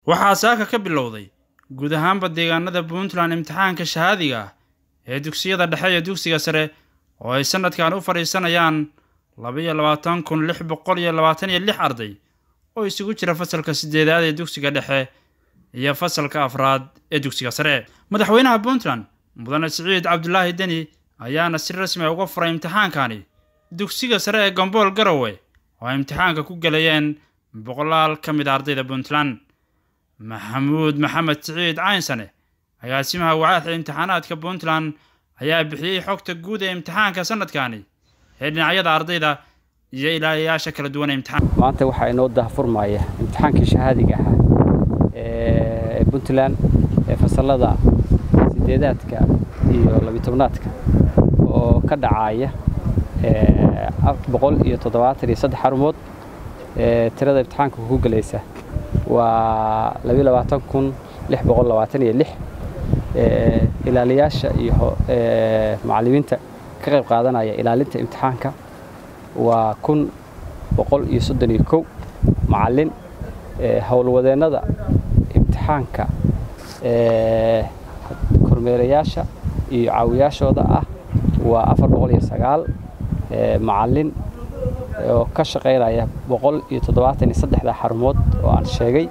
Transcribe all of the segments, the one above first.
waxaa saaka ka bilowday guud ahaanba deegaanada puntland imtixaanka shahaadiga ah ee dugsiyada dhexe iyo dugsiga sare oo ay sanadkan u fadhiisanayaan labaiyo labaatan kun lix boqol iyo labaatan iyo lix arday oo isugu jira fasalka sideedaad ee dugsiga dhexe iyo fasalka afraad ee dugsiga sare madaxweynaha puntland mudane siciid cabdulaahi deni ayaana si rasmi a uga furay imtixaankani dugsiga sare ee gombool garowe oo ay imtixaanka ku gelayeen boqolaal ka mid a ardayda puntland maxamuud maxamed siciid caynsane agaasimaha wacaaxa imtixaanaadka puntland ayaa bixiyey xogta guud ee imtixaanka sanadkani ee dhinacyada ardayda iyo ilaaliyayaasha kala duwan ee imtixaan maanta waxaa inoo dahfurmaya imtixaankii shahaadiga ahaa ee puntland ee fasalada sideedaadka iyo labitobnaadka oo ka dhacaya boqol iyo toddobaatan iyo saddex xarumood tirada imtixaanka ku gelaysa waa labiyo labaatan kun lix boqol labaatan iyo lix ilaaliyaasha iyo macallimiinta ka qayb qaadanaya ilaalinta imtixaanka waa kun boqol iyo soddon iyo kow macallin howlwadeennada imtixaanka kormeerayaasha iyo caawiyaashooda ah waa afar boqol iyo sagaal macallin oo ka shaqaynaya boqol iyo toddobaatan iyo saddexda xarumood oo aan sheegay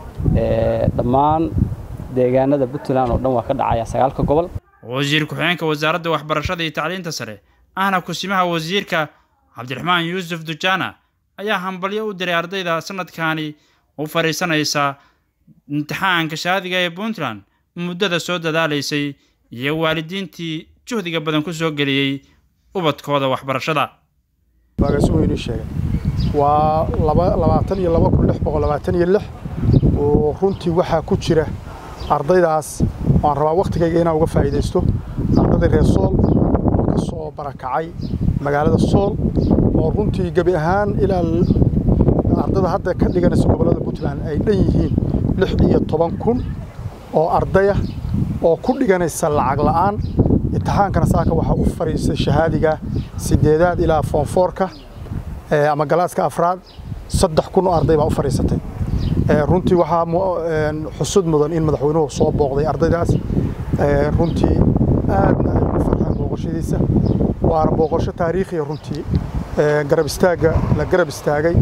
dhammaan deegaanada puntland oo dhan waa ka dhacaya sagaalka gobol wasiir ku-xigeenka wasaaradda waxbarashada iyo tacliinta sare ahna kusimaha wasiirka cabdiraxmaan yuusuf dujaana ayaa hambalyo u diray ardayda sanadkani u fadhiisanaysa imtixaanka shahaadiga ee puntland muddada soo dadaalaysay iyo waalidiintii juhdiga badan ku soo geliyey ubadkooda waxbarashada waagaasuweynu sheegay waa labaatan iyo laba kun lix boqol labaatan iyo lix oo runtii waxaa ku jira ardaydaas waan rabaa wakhtigayga inaan uga faa'iidaysto ardayda reer sool oo ka soo barakacay magaalada sool oo runtii gebi ahaan ilaa ardada hadda ka dhiganaysa gobollada puntland ay dhan yihiin lix iyo toban kun oo ardaya oo ku dhiganaysa lacag la'aan imtixaankana saaka waxaa u fadhiistay shahaadiga sideedaad ilaa foonfoorka ama galaaska afraad saddex kun oo arday baa u fadhiisatay runtii waxaa xusud mudan in madaxweynuhu soo booqday ardaydaas runtii aadna ay ugu farxeen booqashadiisa waana booqasho taariikhiya runtii garab istaagga la garab istaagay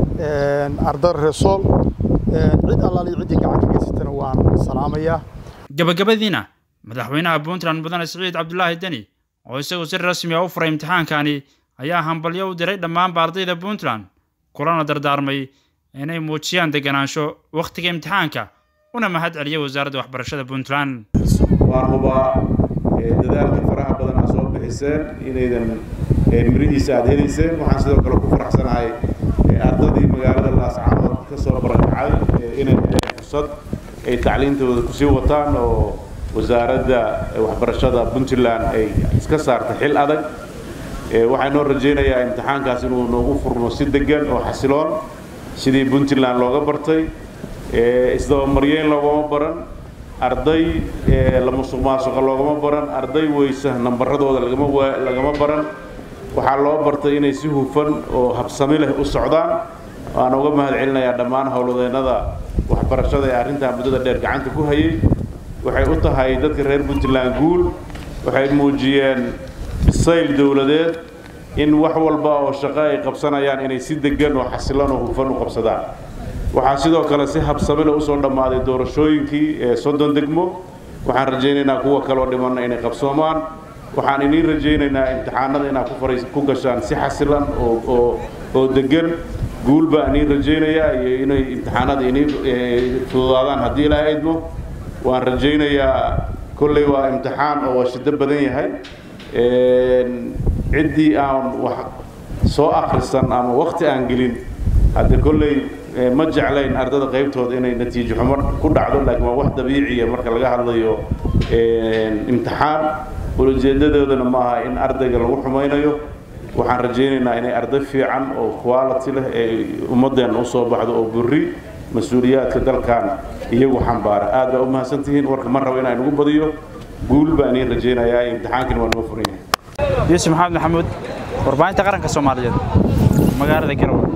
ardada reesool cid allaaliyo ciddii gacanka geysatana waan salaamayaa gabagabadiina madaxweynaha puntland mudane siciid cabdulaahi deni oo isagu si rasmi a u furay imtixaankani ayaa hambalyo u diray dhammaanba ardayda puntland kulana dardaarmay inay muujiyaan deganaansho wakhtiga imtixaanka una mahad celiya wasaaradda waxbarashada puntland waan hubaa dadaalka faraha badan aad soo bixiseen inaydan mirihiisa aad helayseen waxaan sidoo kale ku faraxsanahay ardaydii magaalada laascaanood ka soo barakacay inay heleen fursad ay tacliintooda kusii wataan oo wasaaradda waxbarashada puntland ay iska saartay xil adag waxaa noo rajaynayaa imtixaankaas inuu noogu furmo si degan oo xasiloon sidii puntland looga bartay isdabamaryeyn loogama baran arday la musuq maasuqa loogama baran arday weysa nambaradooda lagama baran waxaa loo bartay inay si hufan oo habsami leh u socdaan waana uga mahad celinayaa dhammaan howladeennada waxbarashada ee arrintaa muddada dheer gacanta ku hayay waxay u tahay dadka reer puntland guul waxay muujiyeen bisayl dowladeed in wax walba oo shaqo ay qabsanayaan inay si degan oo xasilan oo hufan u qabsadaan waxaa sidoo kale si habsamile usoo dhammaaday doorashooyinkii ee soddon degmo waxaan rajaynaynaa kuwa kaloo dhimanna inay qabsoomaan waxaan iniin rajaynaynaa imtixaanada inaad ku gashaan si xasilan oo degan guul baa iniin rajaynayaa iyo inay imtixaanada iniin fududaadaan haddii ilaaha idmo waan rajaynayaa kolley waa imtixaan oo shido badan yahay ciddii aan wax soo akhrisan ama wakhti aan gelin hadde kolley ma jeclayn ardada qaybtooda inay natiijo xumo ku dhacdo laakiin waa wax dabiiciya marka laga hadlayo imtixaan ulajeedadoodana ma aha in ardayga lagu xumaynayo waxaan rajaynaynaa inay arday fiican oo quality leh ee ummaddeenna u soo baxdo oo burri mas-uuliyaadka dalkan iyagu xambaara aad baa u mahadsantihiin warka ma rabo inaan ugu badiyo guul baan iin rajaynayaa imtixaankani waa noo furan yahay yuusuf maxamed maxamuud warbaahinta qaranka soomaaliyeed magaalada garowe